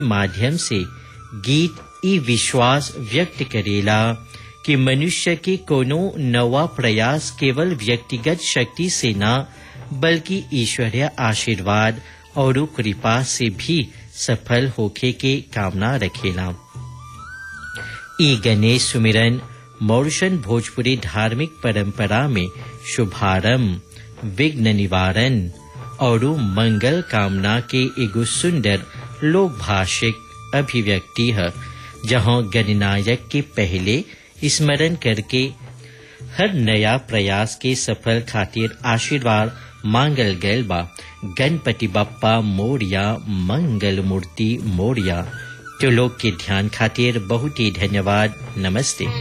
माध्यम से गीत ई विश्वास व्यक्त करेला कि मनुष्य के कोनो नवा प्रयास केवल व्यक्तिगत शक्ति से न बल्कि ईश्वरीय आशीर्वाद और कृपा से भी सफल होखे के कामना रखेला ई गणेश सुमिरन मौरशन भोजपुरी धार्मिक परंपरा में शुभारंभ विघ्न निवारण और मंगल कामना के एगो सुंदर लोक भाषिक अभिव्यक्ति है जहां गणनायक के पहले स्मरण करके हर नया प्रयास के सफल खातिर आशीर्वाद मांगल गैल बा गणपति बप्पा मोरिया मंगल मूर्ति मोरिया तो लोग के ध्यान खातिर बहुत ही धन्यवाद नमस्ते